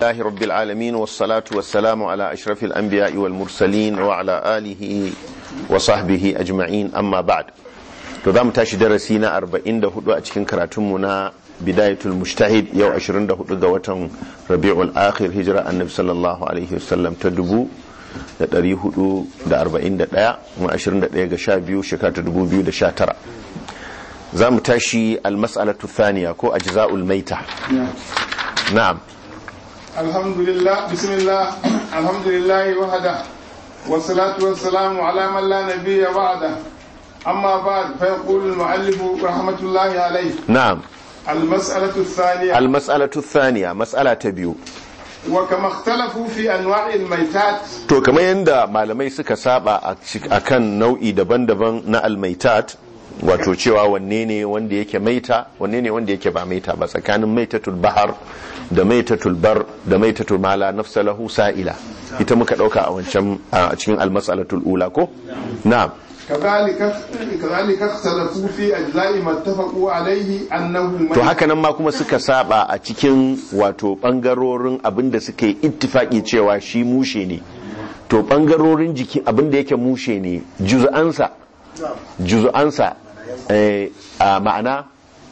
لله رب العالمين والصلاة والسلام على أشرف الأنبياء والمرسلين وعلى آله وصحبه أجمعين أما بعد تضام تاشي درسينا أربعين ده هدوء أتكين كراتمنا بداية المجتهد يو أشرين ده هدوء دوة ربيع الآخر هجرة النبي صلى الله عليه وسلم تدبو da ɗari hudu da arba'in da ɗaya kuma ashirin da ɗaya ga sha biyu shekara ta dubu biyu da sha tara za mu tashi almas'alatu thaniya ko ajza'ul maita na'am alhamdulillah bismillah alhamdulillah wahada wassalatu wassalamu ala man la nabiyya ba'da amma ba'd fa yaqulu al-mu'allif rahmatullahi alayhi na'am المسألة الثانية almas'alatu thaniya mas'ala ta biyu وكما اختلفوا في أنواع الميتات to kamar yadda malamai suka saba a cik- akan nau'i daban-daban na almaitat wato cewa wanne ne wanda yake maita wanne ne wanda yake ba maita ba tsakanin maitatul bahar da maitatul bar da maitatul mala nafsa lahu sa'ila ita muka dauka a wancan a cikin almas'alatul ula ko na'am كذلك كذلك اختلفوا في أجزاء ما اتفقوا عليه أنه to ميت haka nan ma kuma suka saba a cikin wato bangarorin abinda suka yi ittifaki cewa shi mushe ne to bangarorin jiki abinda yake mushe ne juz'ansa juz'ansa eh, a ma'ana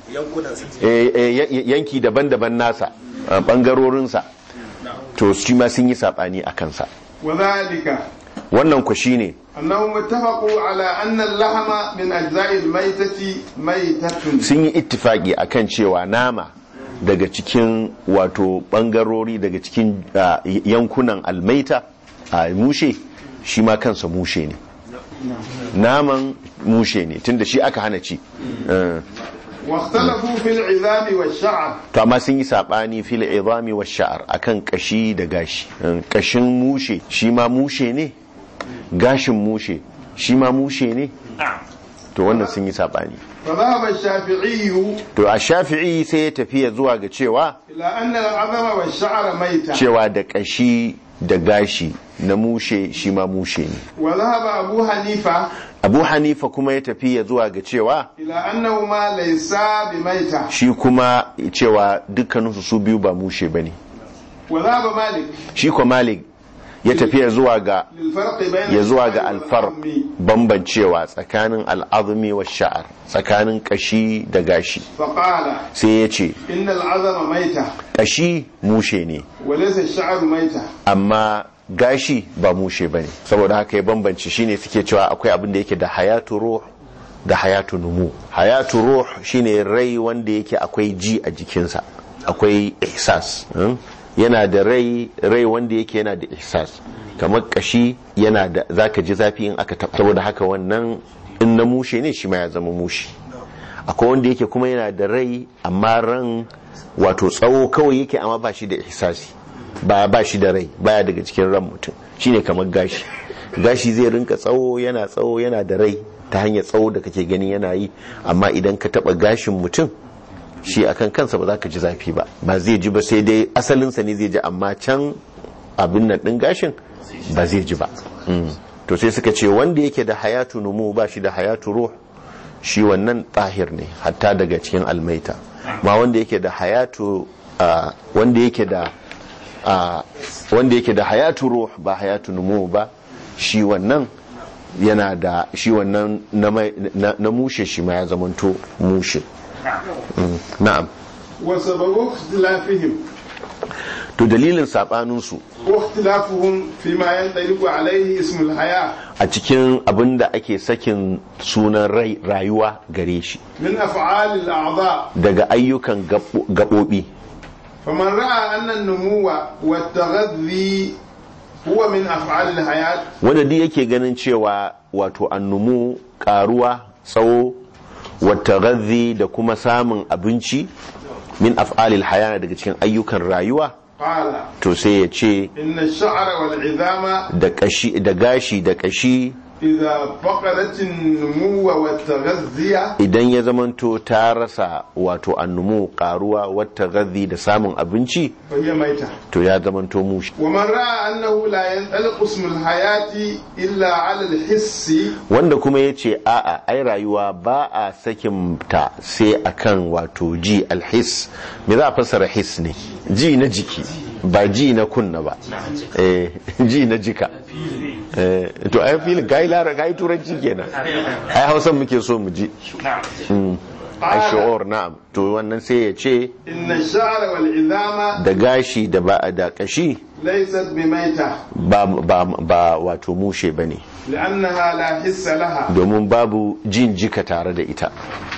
eh, eh, ya- yanki daban-daban nasa a bangarorinsa to shi ma sun yi sabani a kansa وذلك wannan ku shine أنهم اتفقوا على أن اللحم من أجزاء الميتة ميتة sun yi ittifaki akan cewa nama daga cikin wato bangarori daga cikin ah, yankunan almaita a mushe shi ma kansa mushe ne naman mushe ne tunda shi aka hana ci Eh, واختلفوا في العظام والشعر to amma sun yi sabani fil izami wa sha'ar akan kashi da gashi Eh, kashin mushe shi ma mushe ne gashin mushe shi ma mushe ne to wannan sun yi sabani فذهب الشافعي to a shafi'i sai ya tafiya zuwa ga cewa إلى أن العظم والشعر ميتة cewa da kashi da gashi na mushe shi ma mushe ne وذهب أبو حنيفة abu hanifa kuma ya tafiya zuwa ga cewa إلى أنهما ليسا بميتة shi kuma cewa dukkaninsu su biyu ba mushe ba ne وذهب مالك shi ko malik ya tafiya zuwa ga للفرق بين ya zuwa ga الشعر alfar والعظم. bambancewa tsakanin al'azumi wa sha'ar tsakanin kashi da gashi فقال sai ya ce إن العظم ميتة kashi mushe ne وليس الشعر ميتة amma gashi ba mushe bane saboda haka ya bambance shine suke cewa akwai abin da yake da hayatu ruh da hayatu numu hayatu ruh shine rai wanda yake akwai ji a jikinsa akwai ihsas hmm? yana da rai rai wanda yake yana da ihsas kamar kashi yana da zaka ji zafi in aka taba saboda haka wannan in na mushe ne shi ma ya zama mushe akwai wanda yake kuma yana da rai amma ran wato tsawo kawai yake amma ba shi da ihsasi ba ba shi da rai baya daga cikin ran mutum shine kamar gashi gashi zai rinka tsawo yana tsawo yana da rai ta hanyar tsawo da kake gani yana yi amma idan ka taba gashin mutum shi akan kansa ba za ka ji zafi ba ba zai ji ba sai dai asalinsa ne zai ji amma can abin nan din gashin ba zai ji ba Mm. to sai suka ce wanda yake da hayatu numu ba shi da hayatu ruh shi wannan tahir ne hatta daga cikin almaita ma wanda yake da hayatu ah, wanda yake da ah, wanda yake da hayatu ruh ba hayatu numu ba shi wannan yana da shi wannan na mai- na na mushe shi ma ya zamanto mushe Mm, na'am وسبب اختلافهم to dalilin sabaninsu واختلافهم فيما ينطلق عليه اسم الحياة a cikin abin da ake sakin sunan rai rayuwa gare shi من أفعال الأعضاء daga ayyukan gabo- gaɓoɓi فمن رأى أن النمو والتغذي هو من أفعال الحياة wanda duk yake ganin cewa wato annumu karuwa tsawo wata gazi da kuma samun abinci min af'alil hayana daga cikin ayyukan rayuwa قال to sai ya ce إن الشعر والعظام da kashi da gashi da kashi إذا فقدت النمو والتغذية idan ya zamanto ta rasa wato annumu karuwa wata gazi da samun abinci فهي ميتة to ya zamanto mushi ومن رأى أنه لا ينطلق اسم الحياة إلا على الحس wanda kuma ya ce a'a ai rayuwa ba a sakin ta sai akan wato ji alhis me za a fassara his ne ji na jiki ba ji na kunna ba eh ji na jika eh to ai filin kai lara kai turanci kenan ai hausan muke so mu ji Mm. ai shu'ur na'am to wannan sai ya ce إن الشعر والعظام da gashi da ba da kashi ليست بميتة ba ba ba wato mushe bane لأنها لا حس لها domin babu jin jika tare da ita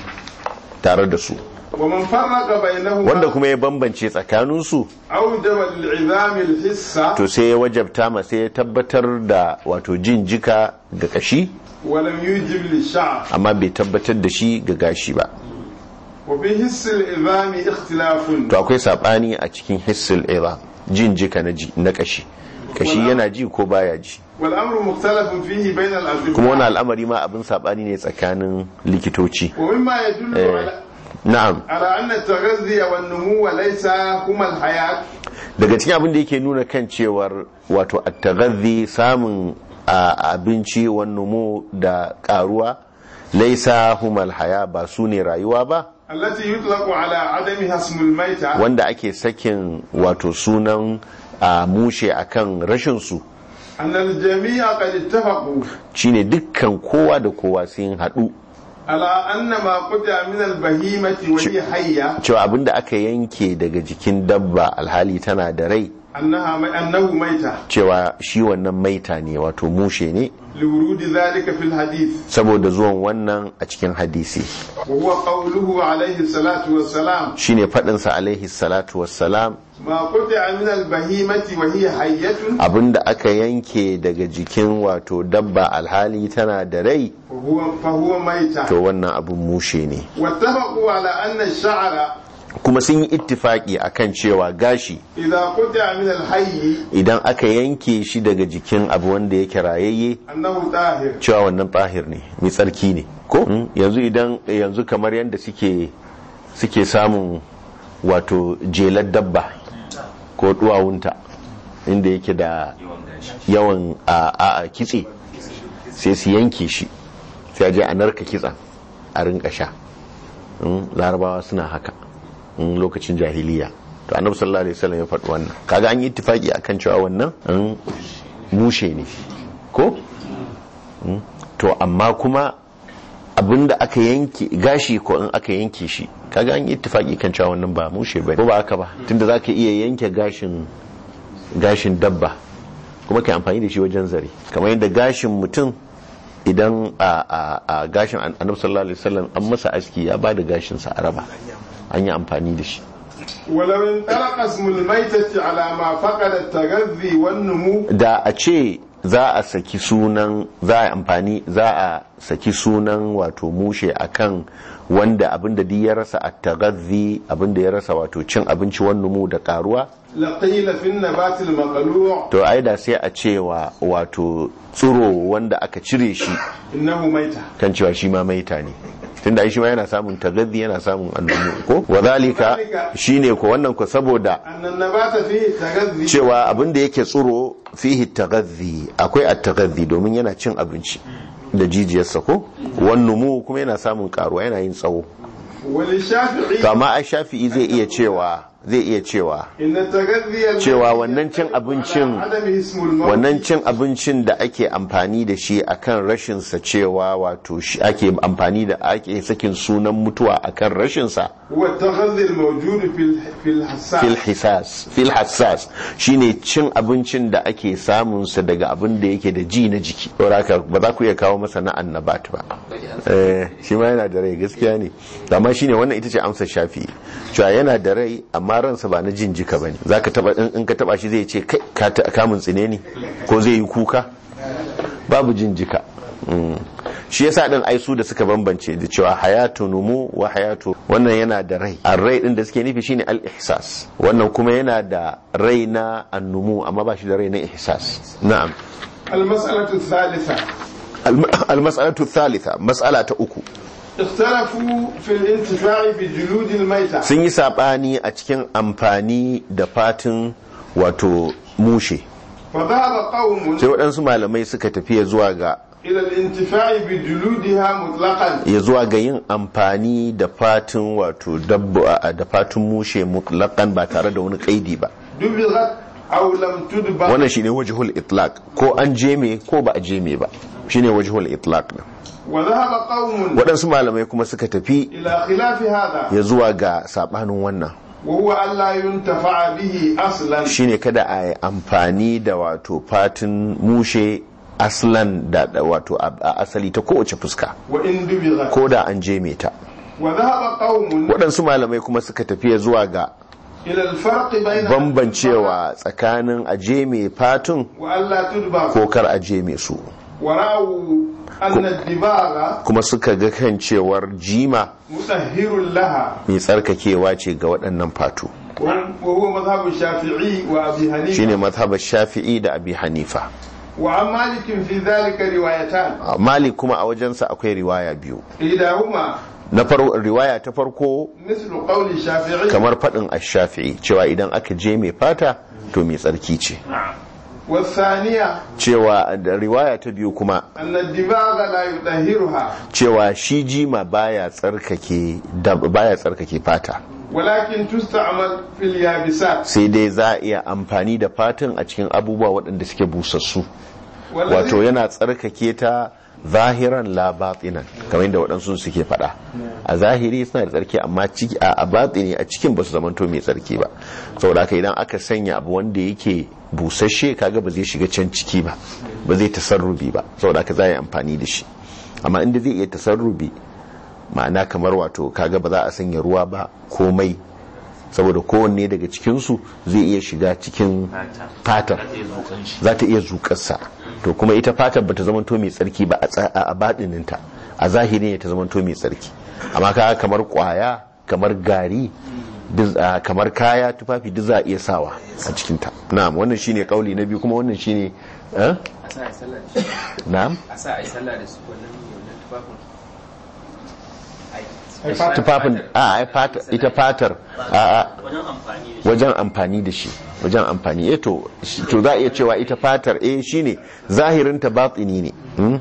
tare da su ومن فرق بينهما wanda kuma ya bambance tsakaninsu أوجب للعظام الحس to sai ya wajabta ma sai ya tabbatar da wato jin jika ga kashi ولم يوجب للشعر amma bai tabbatar da shi ga gashi ba وفي حس العظام اختلاف to akwai sabani a cikin hissul ira jin jika na ji na kashi kashi yana ji ko baya ji والأمر مختلف فيه بين kuma wani الأطباء al'amari ma abin sabani ne tsakanin likitoci ومما يدل Eh. على na'am على أن التغذي والنمو ليس هما الحياة daga cikin abin da yake nuna kan cewar wato at-taghadhi samun a, abinci wannumu da karuwa laisa humal haya ba su ne rayuwa ba التي يطلق على عدمها اسم الميتة wanda ake sakin wato sunan a mushe akan rashin su أن الجميع قد اتفقوا shine dukkan kowa da kowa sun haɗu على أن ما قطع من البهيمة وهي حية cewa abinda aka yanke daga jikin dabba alhali tana da rai أنها أنه ميتة cewa shi wannan maita ne wato mushe ne لورود ذلك في الحديث saboda zuwan wannan a cikin hadisi وهو قوله عليه الصلاة والسلام shine faɗinsa alaihi salatu wassalam ما قطع من البهيمة وهي حية abinda aka yanke daga jikin wato dabba alhali tana da rai فهو, فهو ميتة to wannan abin mushe ne واتفقوا على أن الشعر kuma sun yi ittifaki akan cewa gashi إذا قطع من الحي idan aka yanke shi daga jikin abu wanda yake rayayye أنه طاهر cewa wannan tahir ne mai tsarki ne ko Mm, yanzu idan yanzu kamar yadda suke suke samun wato jelar dabba ko duwawunta inda yake da yawan a a- a kitse sai su yanke shi sai a je a narka kitsen a rinka sha Mm, larabawa suna haka Mm, lokacin jahiliya to annabi sallallahu alaihi wasallam ya faɗi wannan kaga an yi ittifaki akan cewa wannan mm, mushe ne ko Mm, to amma kuma abinda aka yanke gashi ko in aka yanke shi kaga an yi ittifaki kan cewa wannan ba mushe bane ko ba haka ba tunda zaka iya yanke gashin gashin dabba kuma kai amfani da shi wajen zare kamar yadda gashin mutum idan a a a gashin an- annabi sallallahu alaihi wasallam an masa aski ya ba da gashin sa a raba an yi amfani da shi ولو انطلق اسم الميتة على ما فقد التغذي والنمو da a ce za a saki sunan za a amfani za a saki sunan wato mushe akan wanda abinda duk ya rasa at-taghadhi abinda ya rasa wato cin abinci wannan mu da karuwa لقيل في النبات المقلوع to ai da sai a cewa wato tsiro wanda aka cire shi إنه ميتة kan cewa shi ma maita ne tunda ai shi ma yana samun tagaddi yana samun annumu ko wadhalika shine ko wannan ko saboda أن النبات فيه تغذي cewa abin da yake tsiro fihi tagaddi akwai at-tagaddi domin yana cin abinci da jijiyarsa ko wannan mu kuma yana samun karuwa yana yin tsawo وللشافعي to amma ai shafi'i zai iya cewa zai iya cewa إن التغذي cewa الذي wannan cin يتفق abincin على عدمه اسم الموت wannan cin abincin da ake amfani da shi akan rashinsa cewa wato shi ake amfani da ake sakin sunan mutuwa akan rashinsa هو التغذي الموجود في ال- في الحساس fil hisas fil hassas shine cin abincin da ake samun sa daga abin da yake da ji na jiki saboda haka ba za ku iya kawo masa na annabat ba eh shi ma yana da rai gaskiya ne amma shine wannan ita ce amsar shafi cewa yana da rai amma ransa ba na jin jika bane zaka taba in in ka taba shi zai ce kai ka ta- kamun tsine ne ko zai yi kuka babu jin jika Mm. shi yasa din ai su da suka bambance da cewa hayatu numu wa hayatu wannan yana da rai a rai din da suke nufi shine al-ihsas wannan kuma yana da rai na annumu amma ba shi da rai na ihsas na'am المسألة الثالثة Al- al-mas'alatu thalitha mas'ala ta uku اختلفوا في الانتفاع بجلود الميتة sun yi sabani a cikin amfani da fatin wato mushe فذهب قوم sai waɗansu malamai suka tafiya zuwa ga إلى الانتفاع بجلودها مطلقا ya zuwa ga yin amfani da fatin wato dabba da fatin mushe mutlaqan ba tare da wani kaidi ba دبغت أو لم تدبغ wannan shine wajhul itlaq ko an jeme ko ba a jeme ba shine wajhul itlaq din وذهب قوم waɗansu malamai kuma suka tafi إلى خلاف هذا ya zuwa ga sabanin wannan وهو ألا ينتفع به أصلا shine kada a yi amfani da wato fatin mushe aslan da da wato a a asali ta kowace fuska وإن دبغت ko da an jeme ta وذهب قوم waɗansu malamai kuma suka tafi ya zuwa ga إلى الفرق بين bambancewa tsakanin a jeme fatun وألا تدبغ ko kar a jeme su ورأوا أن الدباغ kuma suka ga kan cewar jima مطهر لها mai tsarkakewa ce ga waɗannan fatu وهو مذهب الشافعي وأبي حنيفة shine mazhabar shafi'i da abi hanifa وعن مالك في ذلك روايتان A malik kuma a wajensa akwai riwaya biyu إحداهما na farko riwaya ta farko مثل قول الشافعي kamar faɗin ash-shafi'i cewa idan aka je mai fata to mai tsarki ce والثانية cewa da riwaya ta biyu kuma أن الدباغ لا يطهرها cewa shi jima baya tsarkake dab- baya tsarkake fata ولكن تستعمل في اليابسات sai dai za a iya amfani da fatan a cikin abubuwa waɗanda suke busassu wato والذي yana tsarkake ta zahiran la batinan kamar yadda waɗansu suke faɗa a zahiri suna da tsarki amma ciki a a batini a cikin basu zamanto mai tsarki ba saboda haka idan aka sanya abu wanda yake busasshe kaga ba zai shiga can ciki ba ba zai tasarrubi ba saboda haka za a yi amfani da shi amma inda zai iya tasarrubi ma'ana kamar wato kaga ba za a sanya ruwa ba komai saboda kowanne daga cikinsu zai iya shiga cikin fatar za ta iya zukarsa to kuma ita fatar ba ta zamanto mai tsarki ba a tsa- a baɗininta a zahiri ne ta zamanto mai tsarki amma kaga kamar kwaya kamar gari duk- a, kamar kaya tufafi duk za a iya sawa a cikinta na'am wannan shine kauli na biyu kuma wannan shine eh? a sa a yi sallah da su na'am a sa a yi sallah da su wannan wannan tufafin Ai, fata- tufafin a ai fata ita fatar a a wajen amfani da shi wajen amfani eh to shi- to za a iya cewa ita fatar eh shine zahirin ta batini ne hmm?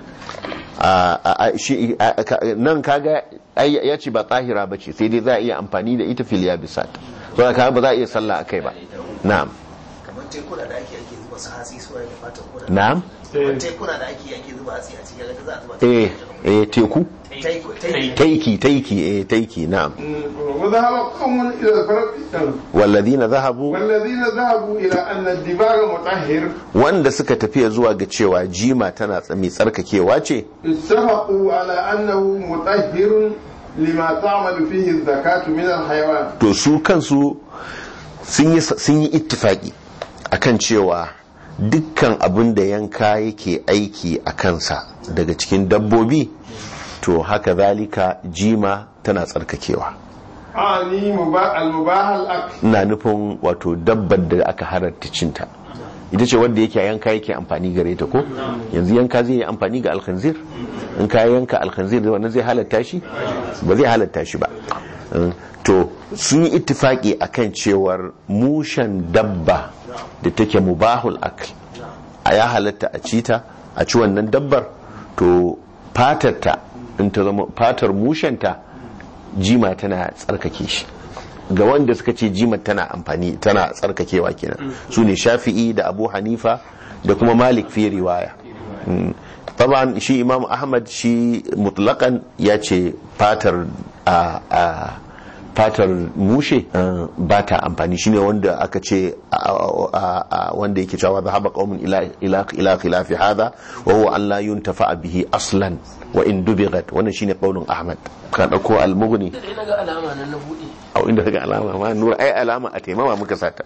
a a- a- shi a- ka- nan kaga ai ya ce ba tsahira bace sai dai za a iya amfani da ita fil yabisat to kaga ba za a iya sallah akai ba na'am kamar tekuna da ake ake zuba su hatsi su da fatan kuna na'am kamar tekuna da ake ake zuba hatsi a cikin ga za a zuba eh eh teku Taiko- taiko. taiki taiki eh taiki na'am وذهب قوم إلى الفرق walladhina zahabu والذين ذهبوا إلى أن الدباغ مطهر wanda suka tafiya zuwa ga cewa jima tana tsa- mai tsarkakewa ce اتفقوا على أنه مطهر لما تعمل فيه الزكاة من الحيوان to su kansu sun yi sun yi ittifaki akan cewa dukkan abin da yanka yake aiki a kansa daga cikin dabbobi to haka zalika jima tana tsarkakewa أعني مبا- المباح الأكل ina nufin wato dabbar da aka halatta cinta ita ce wanda yake yanka yake amfani gare ta ko yanzu yanka zai yi amfani ga alkhanzir in ka yanka alkhanzir wannan zai halatta shi ba zai halatta shi ba Mm, to sun yi ittifaki akan cewar mushen dabba da take mubahul akl a ya halatta a ci ta a ci wannan dabbar to fatarta in ta zama fatar mushenta jima tana tsarkake shi ga wanda suka ce jima tana amfani tana tsarkakewa kenan su ne shafi'i da abu hanifa da kuma malik fi riwaya Mm. taban shi imam ahmad shi mutlakan ya ce fatar a a fatar mushe uh, ba ta amfani shine wanda aka ce a- a- a- wanda yake cewa zahaba qaumun ila ila ila khilafi hadha wa huwa an la yuntafa bihi aslan wa in dubigat wannan shine qaulun ahmad ka dauko al-mughni sai na ga alama nan na buɗe a inda kaga alama ma nura ai alama a taimama muka sata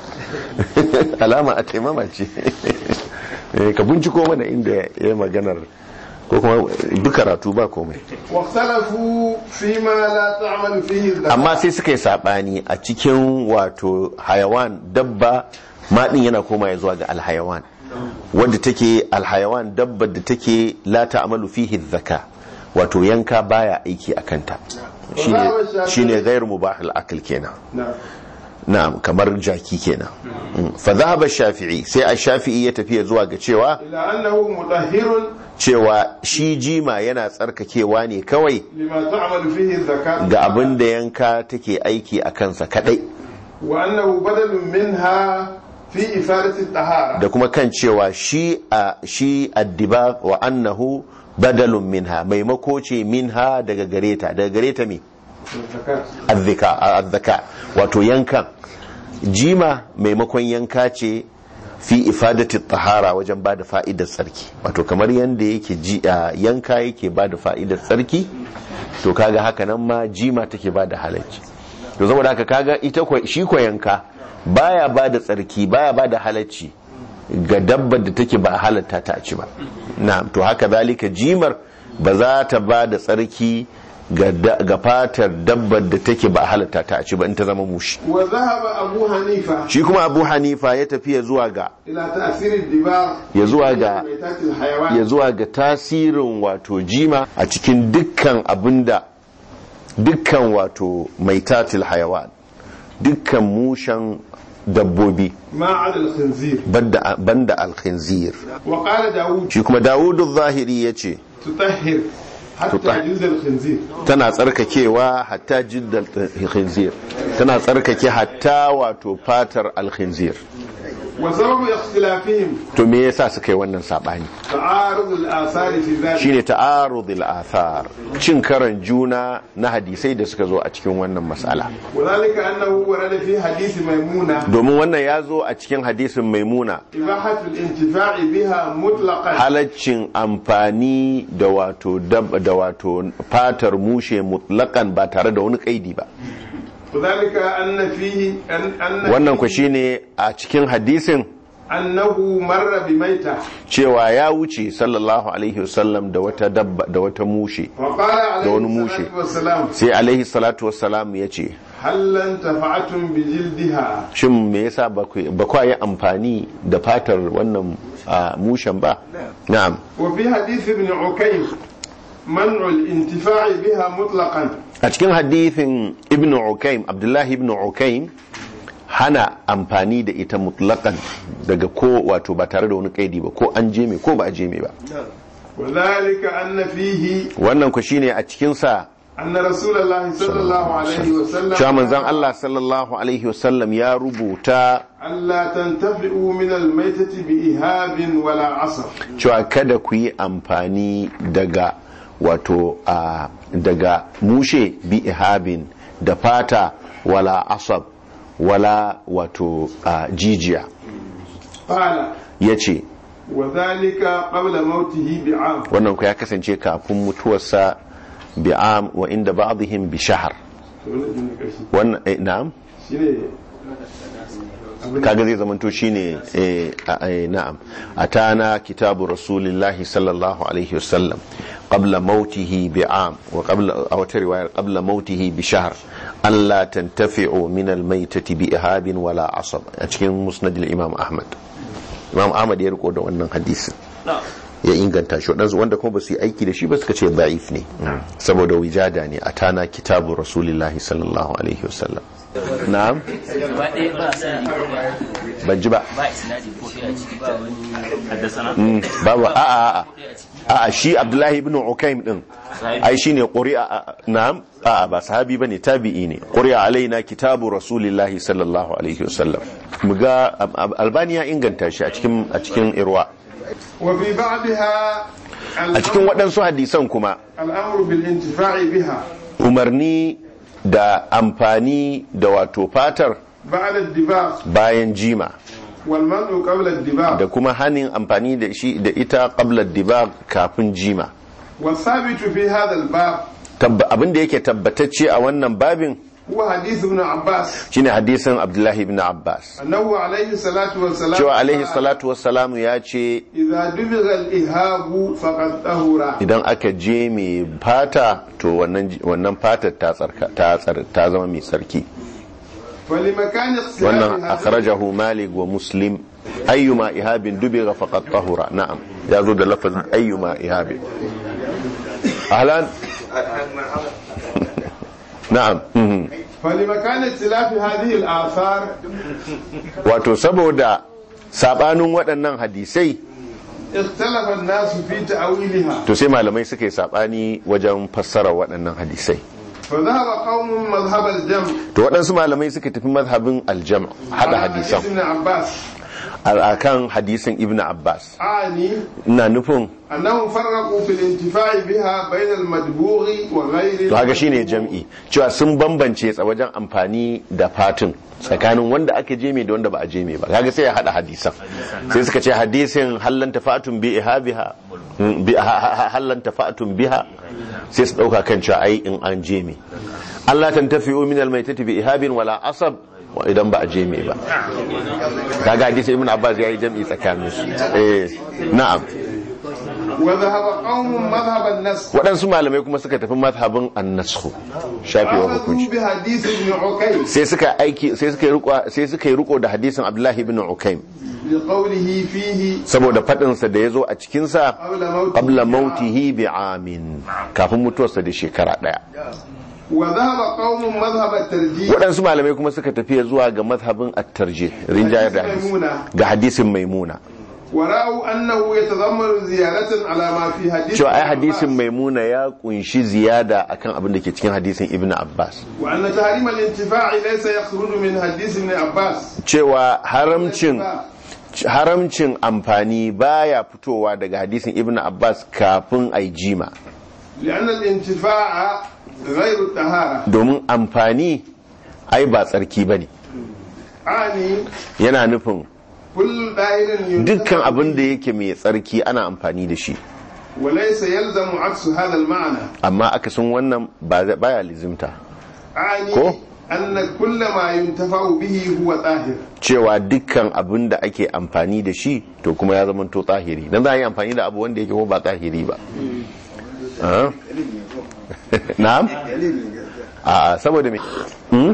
alama a taimama ce Eh, ka binciko mana inda ya yi maganar ko kuma duk karatu ba komai واختلفوا فيما لا تعمل فيه الزكاة amma sai suka yi sabani a cikin wato hayawan dabba maɗin yana koma ya zuwa ga alhayawan wadda take alhayawan dabba da take la ta'malu fihi zaka wato yanka baya aiki a kanta shine shine ghairu mubahil akl kenan نعم na'am kamar jaki kenan Mm. fa dhahaba shafi'i sai a shafi'i ya tafiya zuwa ga cewa إلى أنه مطهر cewa shi jima yana tsarkakewa ne kawai لما تعمل فيه الزكاة ga abin da yanka take aiki a kansa kadai وأنه بدل منها في إفادة الطهارة da kuma kan cewa shi a shi addibag wa annahu badalun minha maimako ce minha daga gareta daga gareta me azzaka azzaka wato yankan jima maimakon yanka ce fi ifadati tahara wajen ba da fa'idar tsarki wato kamar yadda yake ji a yanka yake ba da fa'idar tsarki to kaga haka nan ma jima take ba da halacci to saboda haka kaga ita kwa- shi ko yanka baya ba da tsarki baya ba da halacci ga dabbar da take ba a halatta ta ci ba na'am to haka zalika jimar ba za ta ba da tsarki ga da- ga fatar dabbar da take ba a halatta ta ci ba in ta zama mushi وذهب أبو حنيفة shi kuma abu hanifa ya tafiya zuwa ga إلى تأثير الدباغ ya zuwa ga ميتات الحيوان ya zuwa ga tasirin wato jima a cikin dukkan abinda dukkan wato maitatil hayawan dukkan mushen dabbobi ما على الخنزير banda banda alkhinzir وقال داود shi kuma dawudu zahiri ya ce تطهر حتى تطهر. يجوز الخنزير tana tsarkakewa hatta jiddal khinzir tana tsarkake hatta wato fatar alkhinzir وسبب اختلافهم to me yasa suka yi wannan sabani تعارض الآثار في ذلك shine ta'arudul athar cin karan juna na hadisai da suka zo a cikin wannan mas'ala وذلك أنه ورد في حديث ميمونة domin wannan ya zo a cikin hadisin maimuna إباحة الانتفاع بها مطلقا halaccin amfani da wato dab da wato fatar mushe mutlakan ba tare da wani kaidi ba وذلك أن فيه أن أن wannan ku shine a cikin hadisin أنه مر بميتة cewa ya wuce sallallahu alaihi wasallam da wata dabba da wata mushe وقال عليه دون موشي. الصلاة والسلام sai alaihi salatu wassalam ya ce هل انتفعتم بجلدها shin me yasa ba ku ba kwa yi amfani da fatar wannan ah, mushen ba na'am وفي حديث ابن عكيم منع الانتفاع بها مطلقا a cikin hadithin ibn ukaim abdullahi ibn ukaim hana amfani da ita mutlakan daga ko wato ba tare da wani kaidi ba ko an jeme ko ba a jeme ba وذلك أن فيه wannan ku shine a cikin sa أن رسول الله صلى الله عليه وسلم cewa manzon Allah sallallahu alaihi wasallam ya rubuta ألا تنتفعوا من الميتة بإهاب ولا عصر cewa kada ku yi amfani daga wato a daga mushe bi ihabin da fata wala asab wala wato a jijiya قال ya ce وذلك قبل موته بعام wannan ku ya kasance kafin mutuwarsa bi'am wa inda ba'dihim bi shahar wannan eh, na'am kaga zai zamanto shine eh, a- eh, na'am atana kitabu rasulillahi sallallahu alaihi wasallam qabla mautihi bi'am wa qabla a wata riwayar qabla mautihi bi shahr alla tantafi'u min al-maytati bi ihabin wala asab a cikin musnad al-imam ahmad imam ahmad ya riko da wannan hadisin ya inganta shi waɗansu wanda kuma ba su yi aiki da shi ba suka ce da'if ne saboda wijada ne a tana kitabu rasulillahi sallallahu alaihi wasallam na'am gaba ɗaya ba sani ban ji ba ba isnadi ko ɗaya a ciki ba wani haddasana Mm, babu a a a a shi abdullahi ibn ukaim din ai shine quri'a a- na'am a a ba sahabi bane tabi'i ne quri'a alaina kitabu rasulillahi sallallahu alaihi wasallam muga Ab- Ab- albani ya inganta shi a cikin a cikin irwa وفي بعضها a cikin waɗansu hadisan kuma الأمر بالانتفاع بها umarni da amfani da wato fatar بعد الدباغ bayan jima والمنع قبل الدباغ da kuma hanin amfani da shi da ita qabla dibag kafin jima والثابت في هذا الباب Tabba- abin da yake tabbatacce a wannan babin هو حديث ابن عباس shine hadisin abdullahi ibn abbas أنه عليه الصلاة والسلام cewa alaihi قال، salatu wassalamu ya ce إذا دبغ الإهاب فقد طهر idan aka je mai fata to wannan ji- wannan fatar ta tsarka ta tsar- ta zama mai tsarki فلمكان اختلاف wannan هذا akhrajahu malik wa muslim ayyuma ihabin dubiga faqad tahura na'am ya zo da lafazin ayyuma ihabin ahlan na'am mhm. فلمكان اختلاف هذه الآثار wato saboda sabanin waɗannan hadisai اختلف الناس في تأويلها to sai malamai suka yi sabani wajen fassara waɗannan hadisai فذهب قوم مذهب الجمع to waɗansu malamai suka tafi mazhabin aljam hada على hadisan حديث ابن عباس a kan hadisin ibn abbas أعني ina nufin أنهم فرقوا في الانتفاع بها بين المدبوغ وغير to haka shine jam'i cewa sun bambance tsa wajen amfani da fatin tsakanin wanda aka je mai da wanda ba a je mai ba kaga sai ya hada hadisan sai suka ce hadisin hallan tafatun bi ihabiha mm, bi- ha- ha- ha- hallan tafatun biha sai su dauka kan cewa ai in an je mai Allah tantafi'u min almaytati bi ihabin wala asab wa idan ba a je mai ba kaga hadisin ibn abbas yayi jam'i tsakanin su eh na'am وذهب قوم مذهب النسخ waɗansu malamai kuma suka tafi mazhabin annasku shafewa أخذوا hukunci بحديث ابن عكيم sai suka aiki sai suka yi riko sai suka yi riko da hadisin Abdullahi ibn Ukaim لقوله فيه saboda fadin sa da yazo a cikin sa قبل موته qabla mautihi bi amin kafin mutuwarsa da shekara daya وذهب قوم مذهب الترجيح waɗansu malamai kuma suka tafi zuwa ga mazhabin at-tarjih rinjayar da hadisi Maimuna. ga hadisin maimuna ورأوا أنه يتضمن زيادة على ما في حديث cewa ai ابن hadisin عباس. maimuna ya kunshi ziyada akan abin da ke cikin hadisin ibn abbas وأن تحريم الانتفاع ليس يخرج من حديث ابن عباس cewa haramcin haramcin amfani baya fitowa daga hadisin ibn abbas kafin ai jima لأن الانتفاع غير الطهارة domin amfani ai ba tsarki ba ne أعني yana nufin كل دائر ينتفع dukkan abin da به yake mai tsarki ana amfani da shi وليس يلزم عكس هذا المعنى amma akasin wannan ba zai- baya lizimta أعني كو؟ أن كل ما ينتفع به هو طاهر cewa dukkan abin da ake amfani da shi to kuma ya zama to tsahiri dan za a yi amfani da abu wanda yake ko ba tsahiri ba Ah? na'am a saboda me Hmm?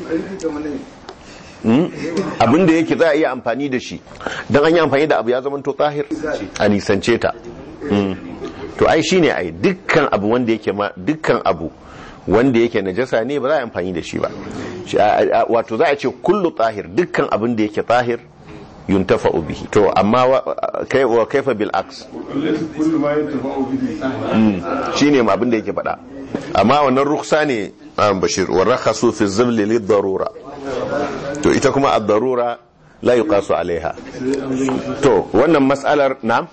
Hmm? abin da yake za a iya amfani da shi don an yi amfani da abu ya zama to tsahir a nisance ta Hmm. to ai shine ai dukkan abu wanda yake ma dukkan abu wanda yake najasa ne ba za a yi amfani da shi ba Shi- a- a- wato za a ce kullu tsahir dukkan abin da yake tsahir yuntafa bihi to amma wa kai- wa kaifa bil aks وليس كل ما ينتفع به طاهر shine ma abin da yake faɗa amma wannan ruksa ne an bashir wa rakhasu fi zibli lid darura to ita kuma ad-darura la yuqasu alaiha to wannan mas'alar na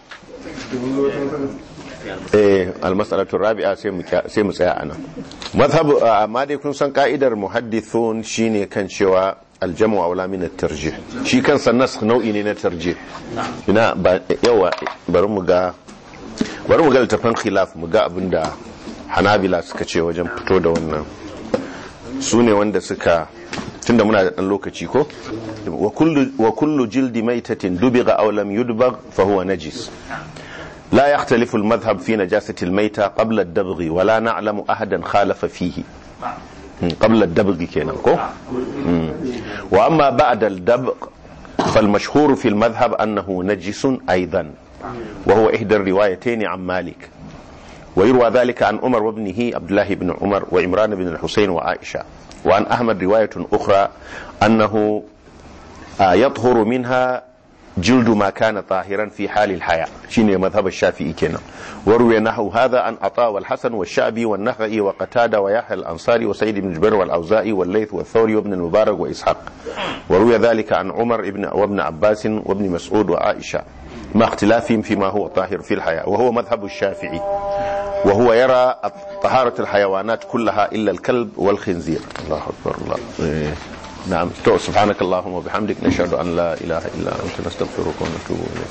eh al-mas'alatu rabi'a sai mu kya- sai mu tsaya anan mazhab amma dai kun san ka'idar muhaddithun shine kan cewa aljamu aula min at-tarjih shi kansa nas nau'i ne na tarjih ina ba yawa bari mu ga bari mu ga littafin khilaf mu ga abinda hanabila suka ce wajen fito da wannan su ne wanda suka tunda muna da dan lokaci ko wa kullu wa kullu jildi maitatin dubiga aw lam yudbag fa huwa najis لا يختلف المذهب في نجاسة الميتة قبل الدبغ ولا نعلم أحدا خالف فيه مم، قبل الدبغ كينا كو مم. وأما بعد الدبغ فالمشهور في المذهب أنه نجس أيضا وهو إحدى الروايتين عن مالك ويروى ذلك عن عمر وابنه عبد الله بن عمر وإمران بن الحسين وعائشة وعن أحمد رواية أخرى أنه آه، يطهر منها جلد ما كان طاهرا في حال الحياة شيني مذهب الشافعي كنا وروي نحو هذا عن عطاء والحسن والشعبي والنخعي وقتادة ويحيى الأنصاري وسيد بن جبير والأوزائي والليث والثوري وابن المبارك وإسحاق وروي ذلك عن عمر ابن وابن عباس وابن مسعود وعائشة مع اختلافهم فيما هو طاهر في الحياة وهو مذهب الشافعي وهو يرى طهارة الحيوانات كلها إلا الكلب والخنزير الله أكبر الله إيه. نعم تو سبحانك اللهم وبحمدك نشهد أن لا إله إلا أنت نستغفرك ونتوب إليك